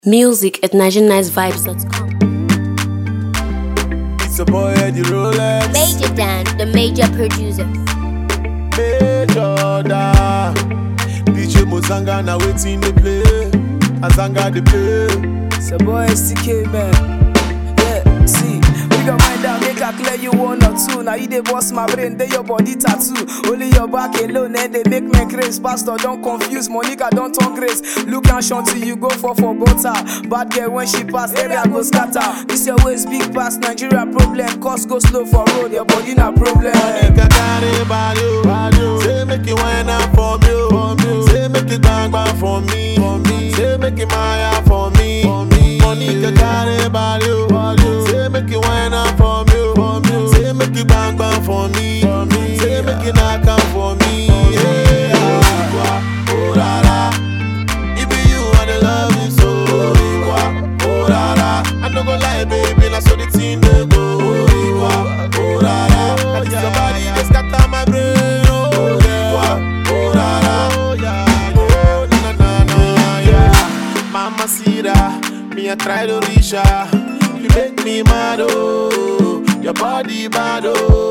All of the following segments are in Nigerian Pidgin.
Music at NigerianNiceVibes.com. It's a boy Eddie Rolex. Major Dan, the major producer. Major da. DJ Mozanga na waiting they play. Azanga they play. It's a boy STK man. Yeah, see, we gon' mind down, make I clear you one or two. Now you dey boss my brain, they your body tattoo. Only your back alone, and they make me craze. Pastor, don't confuse, Monica don't turn grace. Look and shanty, you go for for butter. Bad girl when she pass, area go scatter. This your waist big pass, Nigeria problem. Cost go slow for road, your body na problem. Monica carry body, oh. Say make it wine up for me, oh. Say make it bang bang for me, Say make it Maya for me, Monica carry body, oh. Say make it wine up for me, oh. Say make it bang bang for me, Say make it knock out for me, yeah. Oh la la, it be you and the love you so. Oh la la, I no go lie, baby, na so the thing dey go. Oh la la, and it's somebody that scatter my brain. Oh yeah, oh la la, oh na na na yeah. Mama see that, me I try to reach her. You make me mad oh, your body bad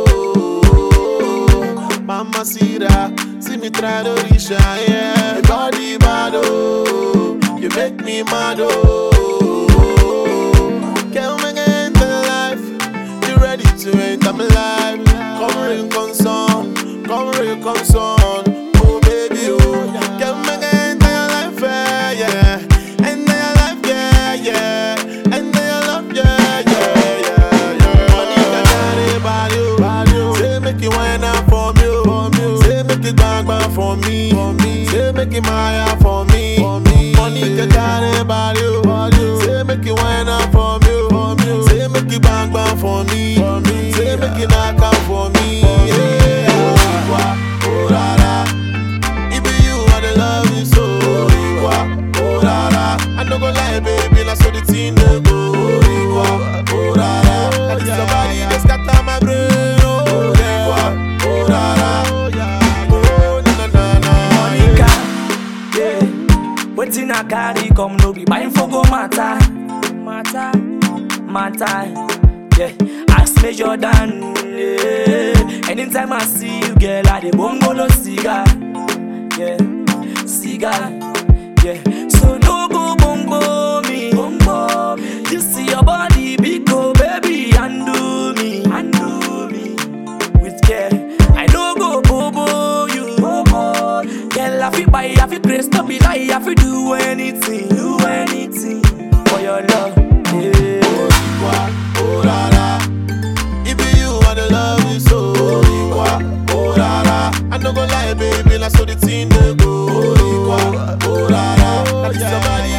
oh. Mama see that, see me try to reach her yeah. Your body bad oh, you make me mad oh. Girl, me get into life. You ready to enter my life? Come real concern, come real concern. Oh baby, oh. Girl, me get into your life, yeah, yeah. Enter your life, yeah, yeah. Enter your life, yeah, yeah, yeah, yeah. Monica carry body, oh. Say make it wine up for me, oh. Say make it bang bang for me, Say make it Maya for me, Monica carry body, oh. Say make it wine up for me, oh. Say make it bang bang for me, Say make it knock out for me, yeah. Oh la la, it be you I dey love you so. Oh la la, I no go lie, baby, na so the thing dey go. Oh la la, and it's somebody that scatter my brain. Oh yeah, oh la la, oh na na na na. Monica, yeah. Waiting I carry come no be buying for go matter, matter, matter. Yeah, ask me Jordan. Yeah. Anytime I see you, girl, I dey bongo no cigar. Yeah, cigar. Yeah, so no go bongo me. Bongo me. You see your body big, oh baby, undo me, undo me with care. I no go bobo you. Bobo. Girl, I fit buy, I fit grace, no be lie, I fit do anything, do anything for your love. Yeah. Oh la la, it be you I dey love you so. Oh la la, I no go lie, baby, na so the thing dey go. Oh la la, and it's somebody